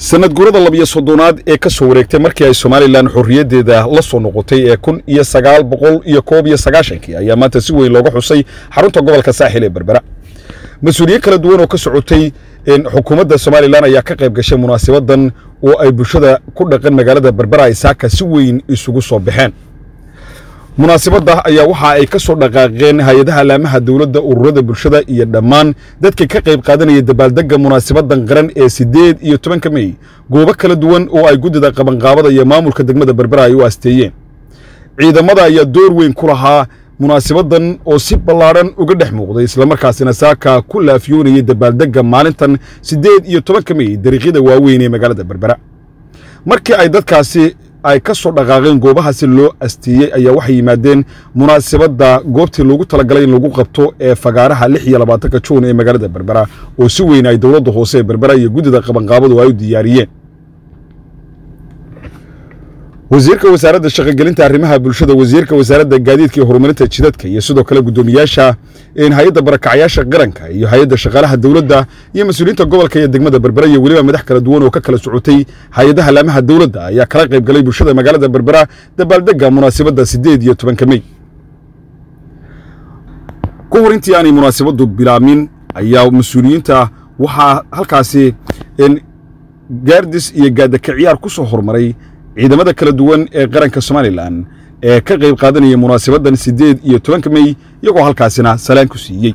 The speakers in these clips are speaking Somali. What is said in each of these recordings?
sanad gurada labiyo soddonaad ee ka soo wareegtay markii ay somalilan xorriyaddeeda la soo noqotay ee kun iyo sagaal boqol iyo koob iyo sagaashankii ayaa maanta si weyn looga xusay xarunta gobolka saaxil ee berbera mas-uuliyiin kala duwan oo ka socotay xukuumadda somalilan ayaa ka qayb gashay munaasabadan oo ay bulshada ku dhaqan magaalada berbera ay saaka si weyn isugu soo baxeen munaasabadda ayaa waxa ay ka soo dhaqaaqeen hay-adaha alaamaha dowladda ururada bulshada iyo dhammaan dadka ka qayb qaadanaya dabaaldegga munaasabadan qaran ee siddeed iyo tobanka mey goobo kala duwan oo ay guddida qabanqaabada iyo maamulka degmada berbera ay u asteeyeen ciidamada ayaa door weyn ku lahaa munaasabadan oo si ballaadhan uga dhex muuqday islamarkaasina saaka ku laafiyoonayay dabaaldegga maalintan siddeed iyo tobanka mey dariiqyada waaweyn ee magaalada berbera markii ay dadkaasi ay ka soo dhaqaaqeen goobahaasi loo asteeyey ayaa waxay yimaadeen munaasabadda goobtii loogu talagalay in lagu qabto ee fagaaraha lix iyo labaatanka juun ee magaalada berbera oo si weyn ay dowladda hoose ee berbera iyo guddida qabanqaabadu ay u diyaariyeen wasiirka wasaaradda shaqogelinta arrimaha bulshada wasiirka wasaaradda gaadiidka iyo horumarinta jidadka iyo sidoo kale guddoomiyaasha hay-adda barakacyaasha qaranka iyo hay-adda shaqaalaha dowladda iyo mas-uuliyiinta gobolka iyo degmada berbera iyo weliba madax kala duwan oo ka kala socotay hay-adaha laamaha dowladda ayaa kala qayb galay bulshada magaalada berbera dabaaldegga munaasabadda siddeed iyo tobanka mey ka hor intii aanay munaasabaddu bilaamin ayaa mas-uuliyiinta waxaa halkaasi gaardis iyo gaadakaciyaar ku soo hormaray ciidamada kala duwan ee qaranka somalilan ee ka qayb qaadanaya munaasabaddan siddeed iyo tobanka mey iyagoo halkaasina salaan ku siiyey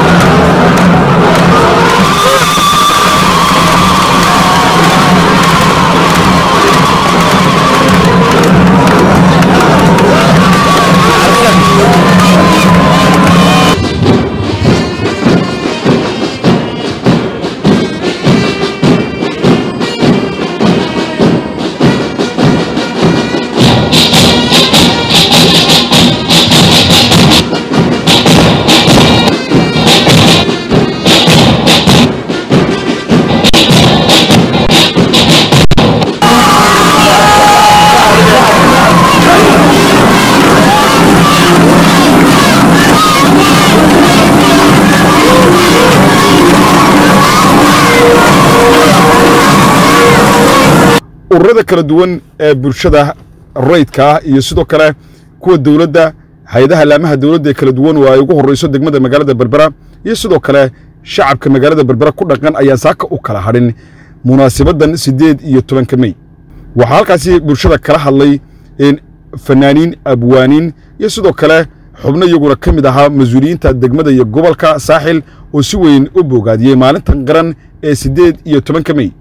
ururada kala duwan ee bulshada rayidka ah iyo sidoo kale kuwa dowladda hay-adaha laamaha dowladda ee kala duwan oo ay ugu horreyso degmada magaalada berbera iyo sidoo kale shacabka magaalada berbera ku dhaqan ayaan saaka u kala hadhin munaasabaddan siddeed iyo tobanka mey waxaa halkaasi bulshada kala hadlay fanaaniin abwaaniin iyo sidoo kale xubno iyaguna ka mid ahaa mas-uuliyiinta degmada iyo gobolka saaxil oo si weyn u bogaadiyey maalintan qaran ee siddeed iyo tobanka mey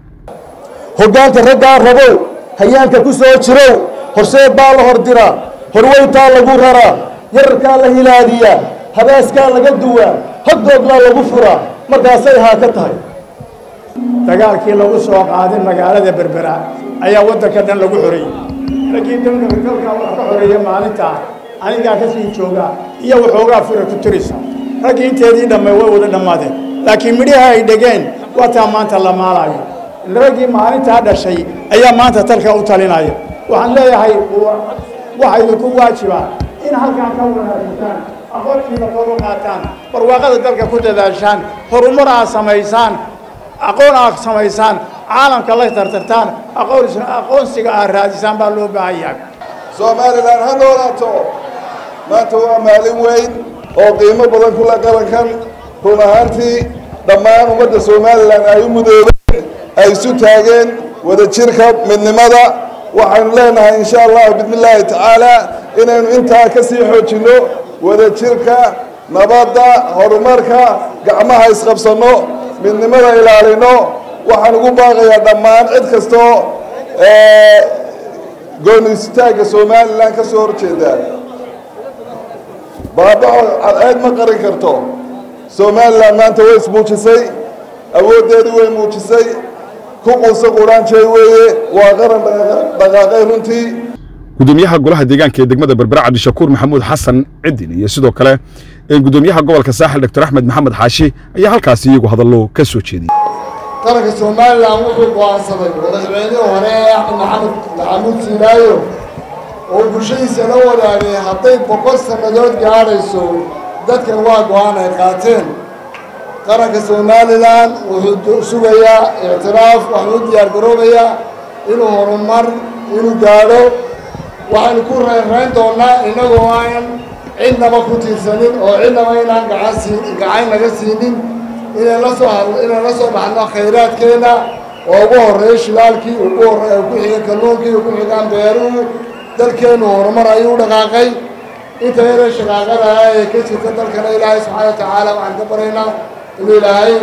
hoggaanka raggaa rabow hayaanka ku soo jirow horseed baa la hordiraa horweyntaa lagu raraa yararkaa la hilaadiyaa habaaskaa laga duwaa hogdooglaa lagu furaa markaasay haa ka tahay dagaalkii lagu soo qaaday magaalada berbera ayaa waddanka dhan lagu xoreeyey raggii dalkaa wax ka xoreeya maalintaa anigaa ka sii joogaa iyo waxoogaa fura ku turisa raggii inteedii dhammay way wada dhammaadeen laakiin midhaha ay dhegeen waa taa maanta la maalayo raggii maalintaa dhashay ayaa maanta talka u talinaya waxaan leeyahay waxa idinku waajibaa in halkaan ka wanaagsataan aqoontiina kor u qaataan barwaaqada dalka ku dadaashaan horumar aad samaysaan aqoon aad samaysaan caalamka la tartartaan aqoonsiga aad raadisaan baa loo baahan yahay somalilan ha noolaato maanta waa maalin weyn oo qiimo badan kula qarankan run ahaantii dhammaan ummadda somalilan ay u mudoobeen ay isu taageen wadajirka midnimada waxaynu leenahay insha allah bismi illaahi tacaala inaynu intaa ka sii xoojinno wadajirka nabadda horumarka gacmaha isqabsanno midnimada ilaalino waxaan ugu baaqayaa dhammaan cid kastoo goonistaagga somalilan ka soo horjeeda baabaxo cadceed ma qarin karto somalilan maanta way ismuujisay awooddeedii way muujisay ku qunsa quraanjey weeye waa qaran dhaqaaqay runtii gudoomiyaha golaha deegaanka ee degmada berbera cabdishakuur maxamuud xasan cidin iyo sidoo kale gudoomiyaha gobolka saaxil doctor axmed maxamed xaashi ayaa halkaasi iyagu hadallo ka soo jeediyey qaranka somalilan wuxuu go'aansaday madaxweynihii hore axmed maxamed maxamuud siilaayo oo bulshadiisa la wadaagay hadday boqol sannadood gaadhayso dadkan waa go'aan ay qaateen qaranka somalilan wuxuu sugayaa ictiraaf waxuu u diyaar garoobayaa inuu horumar inuu gaadho waxaynu ku reerayn doonnaa innagoo aan cidnaba ku tiirsanin oo cidnaba inaan gacan siin gacan naga siinin inay la soo had inaan la soo baxno khayraadkeenna oo ugu horreeya shilaalkii ugu horre ku xiga kalluunkii ugu xigaan beeruhu dalkeennu horumar ayuu dhaqaaqay inta yare shaqaaqadaha ee ka jirta dalkana ilaahay subxaana wa tacaala waxaan ka baraynaa inuu ilaahay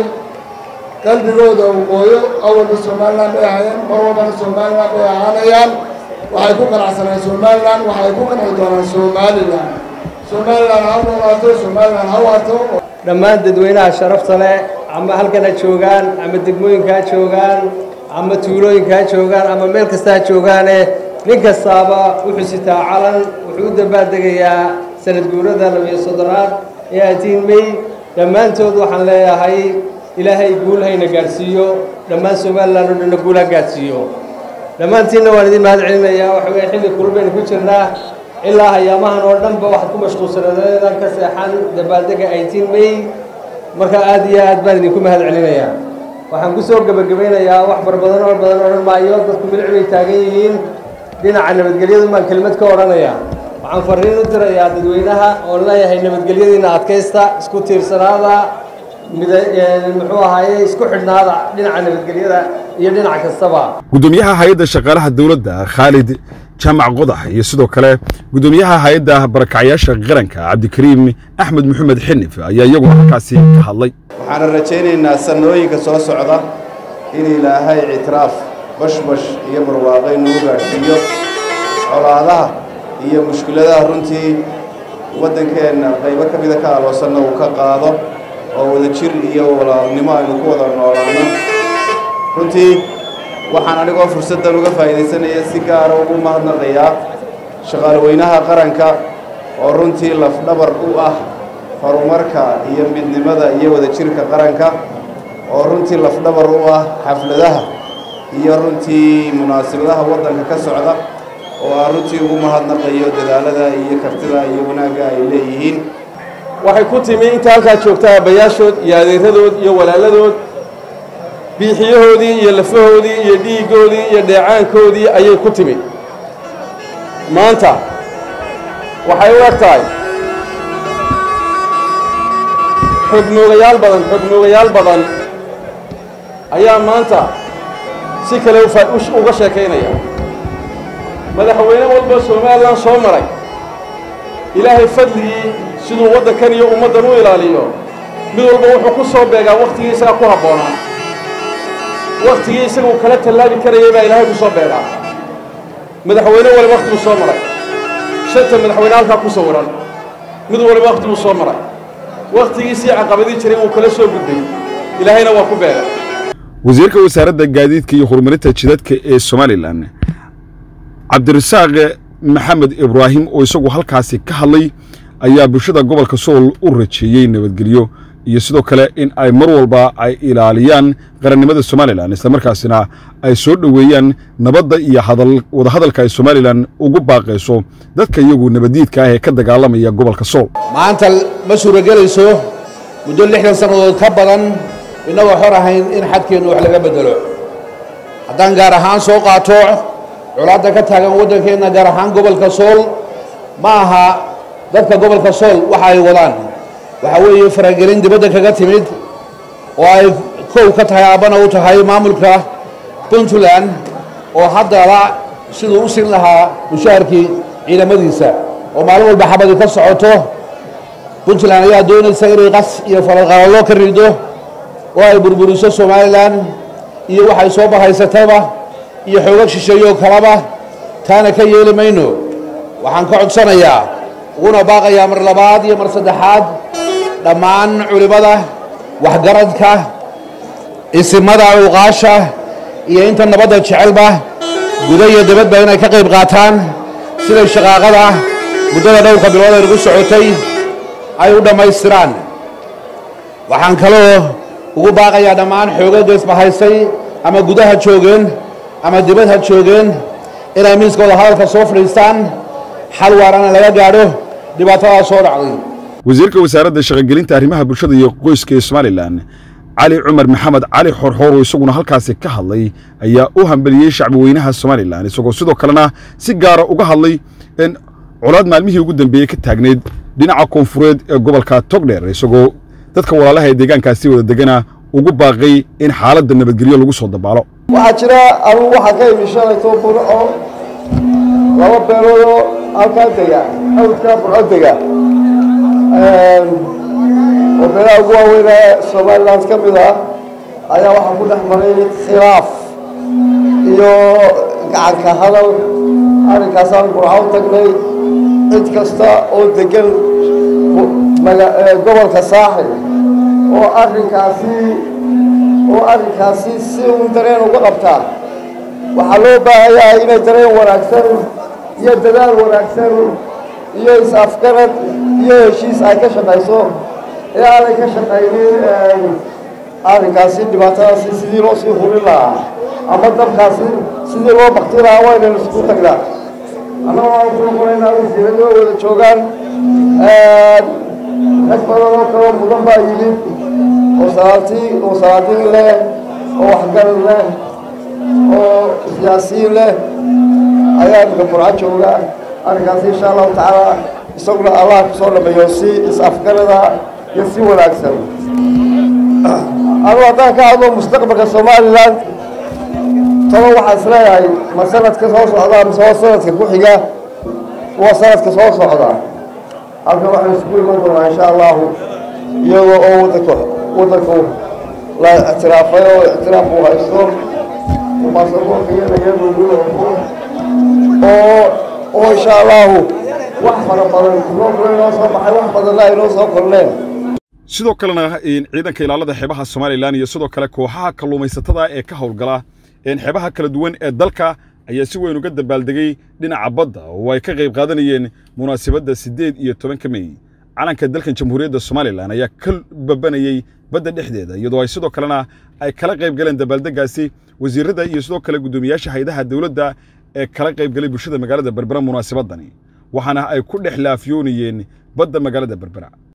qalbigooda uu qooyo awalba somalilan bay ahayeen mar walbana somalilan bay ahaanayaan waxay ku qanacsaneen somalilan waxay ku qanci doonaan somalilan somalilan ha noolaato somalilan ha waato dhammaan dadweynaha sharafta leh ama halkan ha joogaan ama degmooyinka ha joogaan ama tuulooyinka ha joogaan ama meel kasta ha joogaane nin kastaaba wuxuu sitaa calan wuxuu u dabaaldegayaa sanad guurada labiyo soddonaad ee atiin may dhammaantood waxaan leeyahay ilaahay guul hayna gaadhsiiyo dhammaan somalilan oo dhanna guul ha gaadhsiiyo dhammaantiinna waan idin mahad celinayaa waxa weye xilli kulbaynu ku jirnaa ilaa hayaamahan oo dhanba waxaad ku mashquulsanadeedan ka seexan dabaaldega eighteen may marka aad iyo aad baan idinku mahad celinayaa waxaan ku soo gebagabaynayaa wax bar badan oo badan odhan maayo dadku milic bay taagan yihiin dhinaca nabadgelyadu baan kelmad ka odhanayaa waxaan fariin u dirayaa dadweynaha oon leeyahay nabadgelyadiina adkaysta isku tiirsanaada mid muxuu ahaaye isku xidhnaada dhinaca nabadgelyada iyo dhinac kastaba gudoomiyaha hay-adda shaqaalaha dowladda khaalid jaamac qodax iyo sidoo kale gudoomiyaha hay-adda barakacyaasha qaranka cabdikariim axmed maxamed xinif ayaa iyaguna halkaasi ka hadlay waxaana rajaynaynaa sanooyinka soo socda in ilaahay ictiraaf bashbash iyo barwaaqay nagu gaadhsiiyo colaadaha iyo mushkiladaha runtii waddankeenna qaybo ka mida ka aloosanna uu ka qaado oo wadajir iyo walaalnimo aynu ku wada noolaano runtii waxaan anigoo fursaddan uga faa'iidaysanaya si gaara ugu mahadnaqayaa shaqaalweynaha qaranka oo runtii lafdhabar u ah horumarka iyo midnimada iyo wadajirka qaranka oo runtii lafdhabar u ah xafladaha iyo runtii munaasibadaha waddanka ka socda oo aan runtii ugu mahadnaqayo dadaalada iyo kartida iyo wanaagga ay leeyihiin waxay ku timi inta halkaa joogta aabbayaashood iyo adeeradood iyo walaaladood biixiyahoodii iyo lafahoodii iyo dhiiggoodii iyo dheecaankoodii ayay ku timi maanta waxay u eg tahay xogmoogayaal badan xogmoogayaal badan ayaa maanta si kale uga sheekaynaya madaxweyne walba somalilan soo maray ilaahay fadligii siduu waddankan iyo ummaddan u ilaaliyo mid walba wuxuu ku soo beegaa wakhtigii isaga ku habboonaa wakhtigii isaguu kala tallaabi karayay baa ilaahay ku soo beegaa madaxweyne waliba wakhtiguu soo maray shanta madaxweyne halkaa ku sawiran mid waliba wakhtiguu soo maray wakhtigiisii caqabadii jiray wuu kala soo gudbay ilaahayna waa ku beegay wasiirka wasaaradda gaadiidka iyo horumarinta jidadka ee somalilan cabdirasaaq maxamed ibraahim oo isagu halkaasi ka hadlay ayaa bulshada gobolka sool u rajeeyey nabadgelyo iyo sidoo kale in ay mar walba ay ilaaliyaan qarannimada somalilan islamarkaasina ay soo dhoweeyaan nabadda iyo wadahadalka ay somalilan ugu baaqayso dadka iyagu nabaddiidka ah ee ka dagaalamaya gobolka sool maanta ma suuragelayso muddo lixdan sannadood ka badan innagoo xor ahayn in xadkeennu wax laga beddelo haddaan gaar ahaan soo qaato colaadda ka taagan waddankeenna gaar ahaan gobolka sool ma aha dadka gobolka sool waxa ay wadaan waxaa weeye faragelin dibadda kaga timid oo ay kow ka tahay aabbana u tahay maamulka puntland oo haddaba siduu u siin lahaa mushaharkii ciidamadiisa oo maalin walba xabadi ka socoto puntland ayaa doonaysa inay qas iyo falalqalallo ka rido oo ay burburiso somalilan iyo waxay soo bahaysatayba iyo xoogag shisheeyo kalaba taana ka yeeli mayno waxaan ka codsanayaa uguna baaqayaa mar labaad iyo mar saddexaad dhammaan culimmada waxgaradka isimada cuuqaasha iyo inta nabadda jecelba guda iyo dabadba inay ka qayb qaataan siday shaqaaqada muddada dhowrka bilood ay nagu socotay ay u dhammaystiraan waxaan kaloo ugu baaqayaa dhammaan xoogagga isbahaysay ama gudaha joogeen ama dibadha joogeen inay miiskooda hadalka soo fadhiistaan xal waarana laga gaadho dhibaatadaa soo dhacday wasiirka wasaaradda shaqogelinta arrimaha bulshada iyo qoyska ee somalilan cali cumar maxamed cali xorxoor oo isaguna halkaasi ka hadlay ayaa u hambeliyey shacbweynaha somalilan isagoo sidoo kalena si gaara uga hadlay in colaad maalmihii ugu dambeeyey ka taagneyd dhinaca koonfureed ee gobolka togdheer isagoo dadka walaalaha ee deegaankaasi wada degana ugu baaqay in xaaladda nabadgelyo lagu soo dabaalo waxaa jira anugu waxaa ka imi shalayto burco laba beelood oo halkaa dega hawdkaa burco dega oo beelaha ugu waaweyn ee somaliland ka mid ah ayaa waxaa ku dhex maray khilaaf iyo gacanka hadal arrinkaasaan burco u tagnay cid kasta oo degan gobolka saaxil oo arrinkaasi oo arrinkaasi si uun dareen uga qabtaa waxaa loo baahan yahay inay dareen wanaagsan iyo dadaal wanaagsan iyo is-afgarad iyo heshiis ay ka shaqayso ee aanay ka shaqaynin arrinkaasi dhibaatadaasi sidii loo sii hulin lahaa ama dabkaasi sidii loo bakti lahaa waynaynu isku tagnaa annagoo aan ku noqonaynaa wasiirada oo wada joogaan rag badan oo kaloo mudan baa yimid oo salaatiin oo salaatiin leh oo waxgarad leh oo siyaasiyiin leh ayaa imika burco jooga arrinkaasi insha allahu tacaala isaguna allah ku soo dhameeyo si is-afgarada iyo si wanaagsan anu haddaan ka hadlo mustaqbalka somalilan talo waxaa is leeyahay ma sanadka soo socda mise waa sanadka ku xiga waa sanadka soo socda halkan waxaan isugu iman doonaa insha allahu iyadoo oo wadanka wadanku la ictiraafay oo ictiraaf uu haysto baasaboorka iyadayaduu oo oo insha allahu wax fara badan inoo inoo soo baxay wax badanna inoo soo korneen sidoo kalena ciidanka ilaalada xeebaha somalilan iyo sidoo kale kooxaha kalluumaysatada ee ka howlgala xeebaha kala duwan ee dalka ayaa si weyn uga dabaaldegay dhinaca badda oo ay ka qayb qaadanayeen munaasabadda siddeed iyo tobanka mey calanka dalkan jamhuuriyadda somalilan ayaa ka babanayey badda dhexdeeda iyadoo ay sidoo kalena ay kala qayb galeen dabaaldeggaasi wasiirada iyo sidoo kale guddoomiyaasha hayadaha dowladda ee kala qayb galay bulshada magaalada berbera munaasabadani waxaana ay ku dhex laafyoonayeen badda magaalada berbera